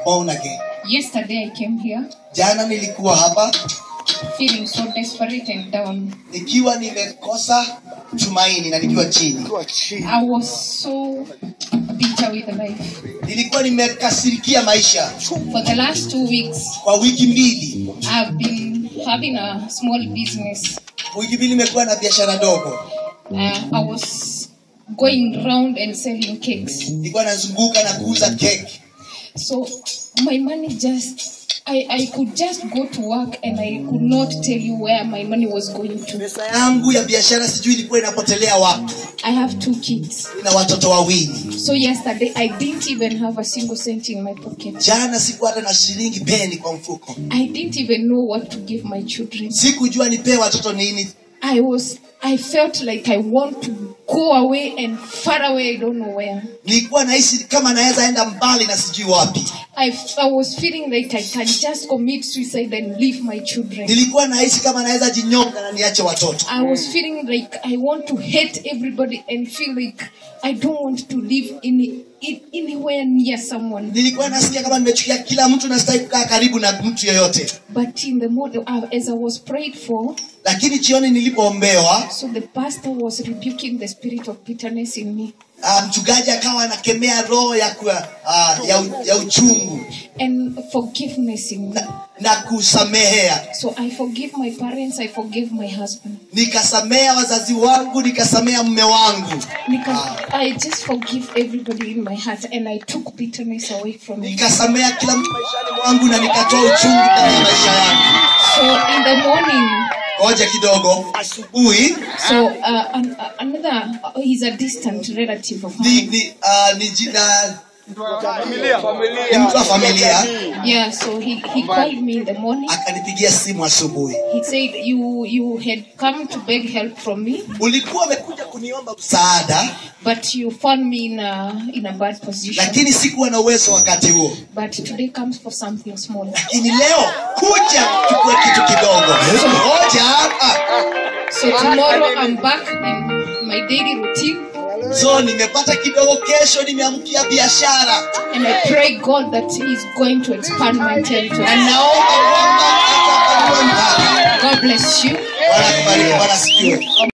born again. Yesterday I came here Jana nilikuwa hapa feeling so desperate and down. nikiwa nimekosa tumaini na nikiwa chini. I was so bitter with life. Nilikuwa nimekasirikia maisha For the last two weeks, kwa wiki mbili. I've been having a small business. Wiki mbili nimekuwa na biashara ndogo, Uh, I was going round and selling cakes. nilikuwa nazunguka na kuuza keki. So my money just, I, I could just go to work and I could not tell you where my money was going to. Pesa yangu ya biashara sijui ilikuwa inapotelea wapi. I have two kids. Nina watoto wawili. So yesterday I didn't even have a single cent in my pocket. Jana sikuwa hata na shilingi peni kwa mfuko, I didn't even know what to give my children. sikujua nipee watoto nini. I was I felt like I want to go away and far away I don't know where. Nilikuwa nahisi kama naweza enda mbali na sijui wapi. I, I was feeling like I can just commit suicide and leave my children. Nilikuwa nahisi kama naweza jinyonga na niache watoto. I was feeling like I want to hate everybody and feel like I don't want to live in, in anywhere near someone. Nilikuwa nasikia kama nimechukia kila mtu na sitaki kukaa karibu na mtu yoyote. But in the morning, uh, as I was prayed for, Lakini jioni nilipoombewa, so the pastor was rebuking the spirit of bitterness in me. uh, mchungaji akawa anakemea roho ya, kuwa, uh, ya, u- ya uchungu and forgiveness in me. na, na kusamehea. So I forgive my parents, I forgive my husband. Nikasamea wazazi wangu, nikasamea mume wangu, Because I just forgive everybody in my heart and I took bitterness away from me. nikasamea kila mtu maishani mwangu na nikatoa uchungu ndani ya maisha yangu. So in the morning, Ngoja kidogo, asubuhi so uh, an, uh, another, uh, he's a distant relative of ni, mine. ni, uh, ni, jina, ni mtu wa familia Yeah, so he, he called me in the morning. akanipigia simu asubuhi. He said, you, you had come to beg help from me, Ulikuwa umekuja kuniomba msaada, but you found me in a, in a bad position. lakini sikuwa na uwezo wakati huo. But today comes for something small. Lakini leo kuja chukue kitu kidogo. Ngoja hapa. So tomorrow I'm back in my daily routine So nimepata kidogo, kesho nimeamkia biashara and I pray God that He is going to expand my territory. na naomba kwamba atapanua mpaka. God bless you. Bwana akubariki, Bwana asifiwe.